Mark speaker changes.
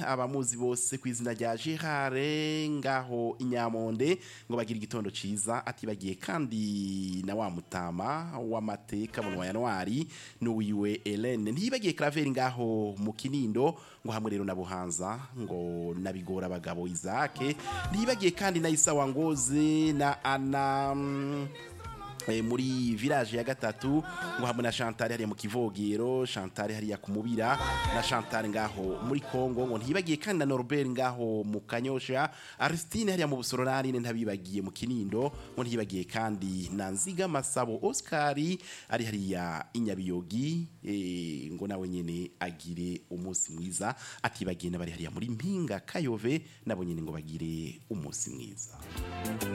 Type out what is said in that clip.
Speaker 1: abamuzi bose ku izina rya Gerard ngaho inyamonde ngo bagire igitondo ciza atibagiye kandi na wa mutama w'amateka mu Januari n'uwiwe Hélène ntibagiye Claver ngaho mu Kinindo ngo hamwe rero na Buhanza ngo nabigora abagabo Isaac ntibagiye kandi na Isa Wangoze na Ana mm, eh, muri village ya gatatu ngo hamwe na Chantal hariya mu kivogero Chantal hariya ku mubira na Chantal ngaho muri Kongo ngo ntibagiye kandi na Norbert ngaho mu Kanyosha Aristine hariya mu Busororani ntabibagiye mu Kinindo ngo ntibagiye kandi na Nziga Masabo Oscar ari hariya inyabiyogi eh, ngo nawe nyene agire umunsi mwiza atibagiye n'abari hariya muri Mpinga Kayove nabo nyene ngo bagire umunsi mwiza